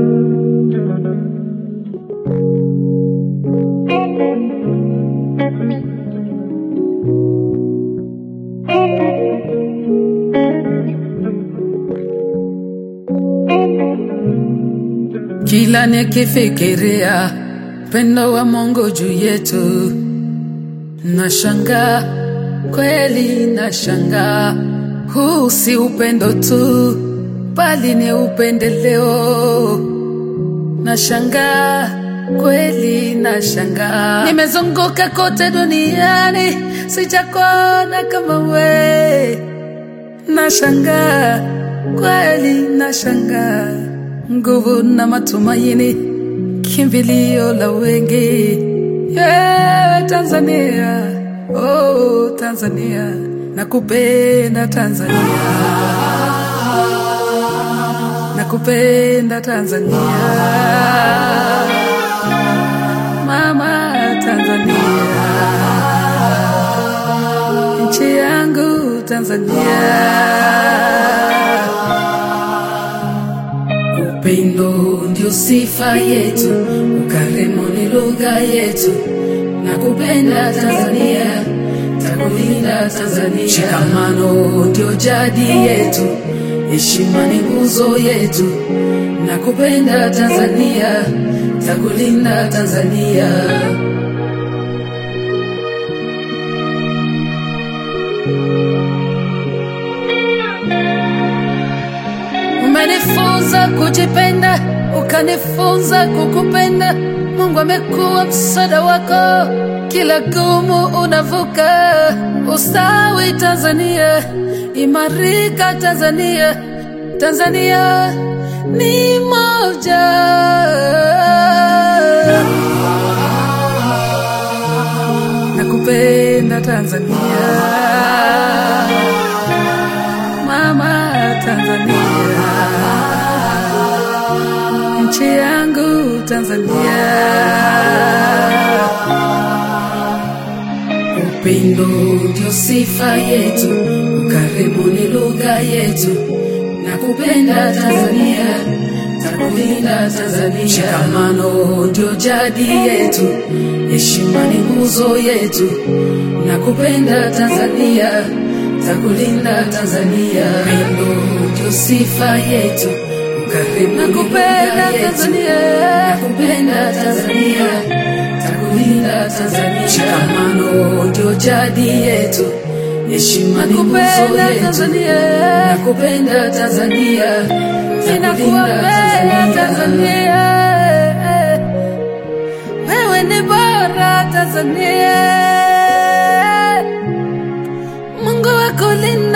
Kila nikifikiria upendo wa Mungu juu yetu, nashangaa kweli, nashangaa huu si upendo tu, bali ni upendeleo. Nashangaa kweli, nashangaa. Nimezunguka kote duniani, sijakuona kama we. Nashangaa kweli, nashangaa nguvu na matumaini, kimbilio la wengi. Yeah, Tanzania, oh Tanzania, nakupenda Tanzania, nakupenda Tanzania, mama Tanzania, nchi yangu Tanzania. Upendo ndio sifa yetu, ukarimu ni lugha yetu. Nakupenda Tanzania, takulinda Tanzania. Shikamano ndio jadi yetu, heshima ni nguzo yetu. Nakupenda Tanzania, takulinda Tanzania. Umenifunza kujipenda, ukanifunza kukupenda. Mungu amekuwa msaada wako, kila gumu unavuka. Ustawi Tanzania, imarika Tanzania, Tanzania ni moja. Nakupenda Tanzania, mama Tanzania, nchi yangu Tanzania. Upendo ndio sifa yetu, ukarimu ni lugha yetu. Nakupenda Tanzania, takulinda Tanzania. Shikamano ndio jadi yetu, heshima ni nguzo yetu. Nakupenda Tanzania, takulinda Tanzania. Upendo ndio sifa yetu, ukarimu ni lugha yetu. Nakupenda Tanzania, takulinda Tanzania. Shikamano ndio jadi yetu, heshima ni nguzo yetu. Nakupenda Tanzania, Ninakuombea Tanzania, wewe ni bora Tanzania, Mungu akulinde.